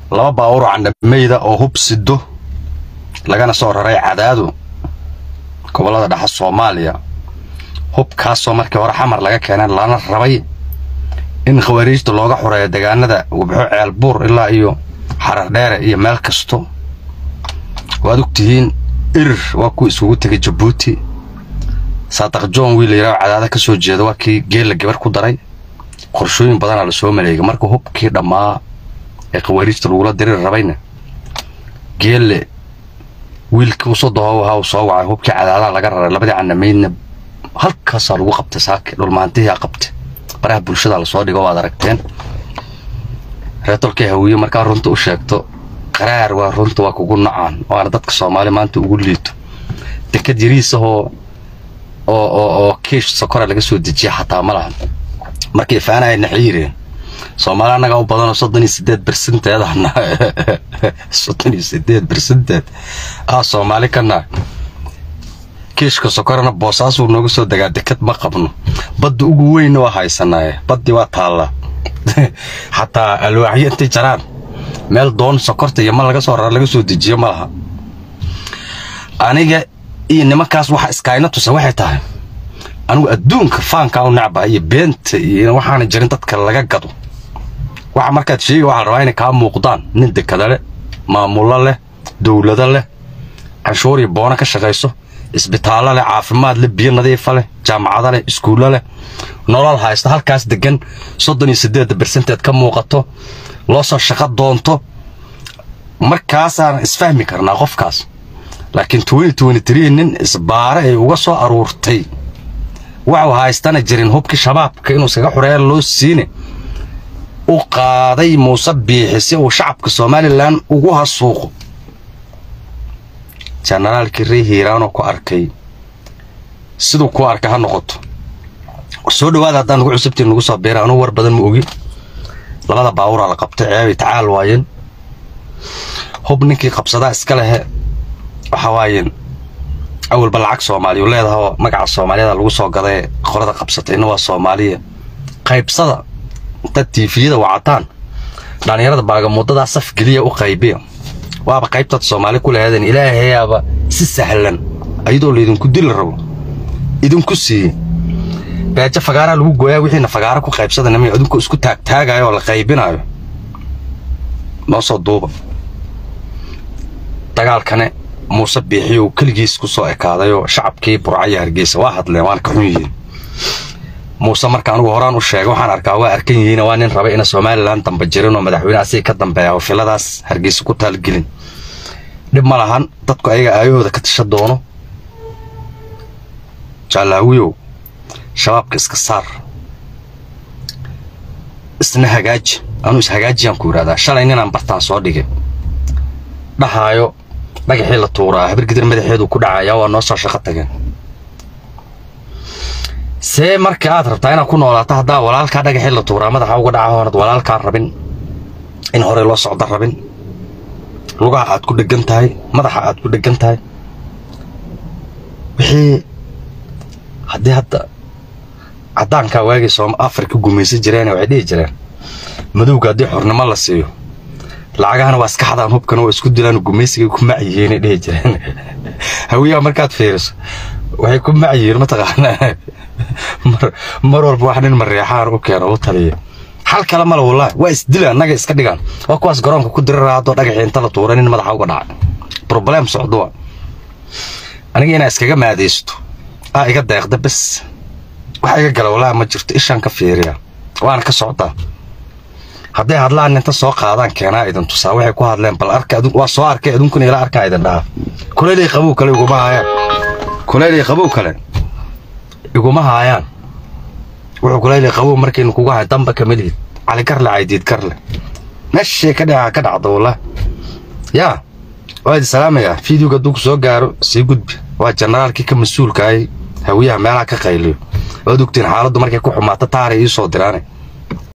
laba baawur candhameyda oo hub sido lagana soo raray cadaadu gobollada dhexe soomaaliya hubkaasoo markii hore xamar laga keenay lana rabay in khawariijta looga xureeyo deegaanada wabxo ceelbuur ilaa iyo xarar dheere iyo meel kasto waad ogtihiin irir waa kuwa isugu tegay jabuuti saadaq john wiil yaraao cadaada ka soo jeeda waa kii geella gabar ku daray qorshooyin badanaa la soo maleegay marka hubkii dhammaa ee khawariijta lagula diriri rabayna geelle wiilkii usoo dahoob ahaa uu soo wacay hubkii cadaadaha laga raray labadii canameydna halkaasaa lagu qabtay saaki dhulmaantihiaa qabtay baraha bulshada lasoo dhigo waad aragteen reetolkii hawiye markaa runta u sheegto qaraar waa runta waa kugu nacaan waana dadka soomaali maanta ugu liito dekad yariisahoo oo oo oo kiish sokora laga soo dejiya xataa ma lahan markay faanaya naxay yireen soomaali annagaa u badanoo soddon iyo sideed bersenteedana soddon iyo sideed bersenteed ah soomaali kana kiishka sokorana boosaasuu nooga soo degaa dekad ma qabno badda ugu weynna waa haysanaaye baddii waa taallaa xataa alwaaxyo intay jaraan meel doon sokorta iyo ma laga soo rara laga soo dejiyo ma laha aniga iyo nimankaas waxa iskaayna tusa waxay tahay anigu adduunka faankaa u nacba iyo beenta iyo waxaana jirin dadka laga gado waxa markaad sheega waxaa la rabaa inay kaa muuqdaan nin dekada leh maamulo leh dowlado leh canshuur iyo boono ka shaqayso isbitaallo leh caafimaad leh biyo nadiifa leh jaamacado leh iskuullo leh nolol haysta halkaas degan soddon iyo siddeedda bersenteed ka muuqato loo soo shaqo doonto markaasaan isfahmi karnaa qofkaas laakiin nin isbaare ay uga soo aruurtay waxuu haystana jirin hubkii shabaabka inuu iskaga xureeya loo siine u qaaday muuse biixi si uu shacabka somalilan ugu hasuuqo jenaraalkii ree hiiraanoo ku arkay siduu ku arkay ha noqoto soo dhawaada haddaan nagu cusubtiin nagu soo biira anuu war badan ma ogi labada baawuraa la qabtay ceebay tacaal waayeen hub ninkii qabsadaa iska lehe waxa waayeen awalba lacag soomaaliyu leedahoo magaca soomaaliyada lagu soo gaday qorada qabsatayna waa soomaaliya qaybsada dad tiifiyada wacataan dhallinyarada baagamudadaa saf geliya u qaybiya waaba qaybtaad soomaali ku laheedeen ilaahayaaba si sahlan ayadoo laydinku dili rabo idinku siiye beejo fagaaraa lagu gooyaa wixiina fagaara ku qaybsada nima idinku isku taagtaagayo oo la qaybinaayo noo soo duuba dagaalkane muuse biixiyow keligiis ku soo ekaadayoo shacabkii burcaya hargeysa waa hadleen waana ka xun yihiin muuse marka anugu horaan u sheegay waxaan arkaa waa arkan yihiin waa nin raba ina somalilan damba jirin oo madaxweyne asiga ka dambeeya oo filadaas hargeysa ku taalgelin dhib ma lahan dadku ayaga aayahooda ka tasha doono jaalaawiyow shabaabka iska saar isna hagaaji anuu ishagaajiyaan ku yidhahdaa shalay ninaan bartaan soo dhigay dhahaayo dhagaxii la tuuraa habirgidir madaxeedu ku dhacayaa waa noo soo shaqo tageen see marka aad rabtaa inaad ku noolaato haddaa walaalkaa dhagaxii la tuuraa madaxa uga dhaca hoonad walaalkaa rabin in horey loo socdo rabin lugaha aad ku dheggan tahay madaxa aad ku dheggan tahay wixii haddii hadda caddaankaa waagii sooma afrika gumaysan jireen waxay dhihi jireen madowga haddii xornimo la siiyo lacagahana waa iska xadaan hubkana waa isku dilaan gumaysigay ku macyihiinay dhihi jireen hawiyaha markaad fiiriso waxay ku macyihiin mataqaanaa mar walba wax nin mareexaan u keeno u taliya xal kale male wallaahi waa isdila annaga iska dhigaan waa kuwaas garoonka ku dirara haddoo dhagaxii inta la tuura nin madaxa uga dhacay broblem socdoa aniga inaa iskaga maadaysto aa iga deeqda bes waxa iga gala wallaahi ma jirto ishaan ka fiiriya waana ka socdaa hadday hadlaan inta soo qaadaan keenaa idin tusaa waxay ku hadleen bal arka waa soo arkay adunkuna ila arkaa idin dhaha kuleylay qabow kale iguma haayaan kuleylay qabow kale iguma haayaan wuxuu kuleylay qabow markaynu kugu hayn damba kama lihid cali garle caydiid garle meeshay ka dhaca ka dhacda wallah yaa waa idin salaamayaa fideoga hadduu ku soo gaaro sii gudbi waa jenaraalkii ka mas-uulka ahay hawiyaha meelaha ka qayliyo waad ogtiin xaaladdu markay ku xumaato taaray ii soo diraane